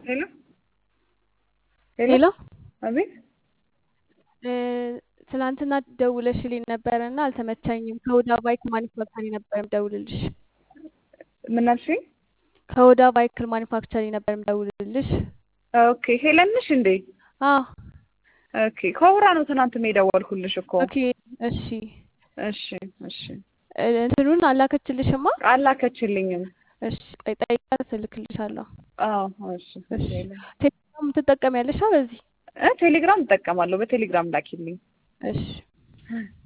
ሄሎ ሄሎ አቤት እ ትናንትና ደውለሽልኝ ነበረ እና አልተመቸኝም። ከሁዳ ባይክ ማኒፋክቸሪንግ ነበር የምደውልልሽ። ምን አልሽኝ? ከሁዳ ባይክል ማኒፋክቸሪንግ ነበር የምደውልልሽ። ኦኬ ሄለን ነሽ እንዴ? አዎ ኦኬ ከውራ ነው ትናንት የደወልኩልሽ እኮ። ኦኬ እሺ እሺ እሺ እ እንትኑን አላከችልሽማ? አላከችልኝም። እሺ ቆይ ጠይቃት እልክልሻለሁ። አዎ እሺ እሺ ሄለን ቴሌግራም ትጠቀሚያለሽ በዚህ? እ ቴሌግራም እጠቀማለሁ። በቴሌግራም ላኪልኝ። እሺ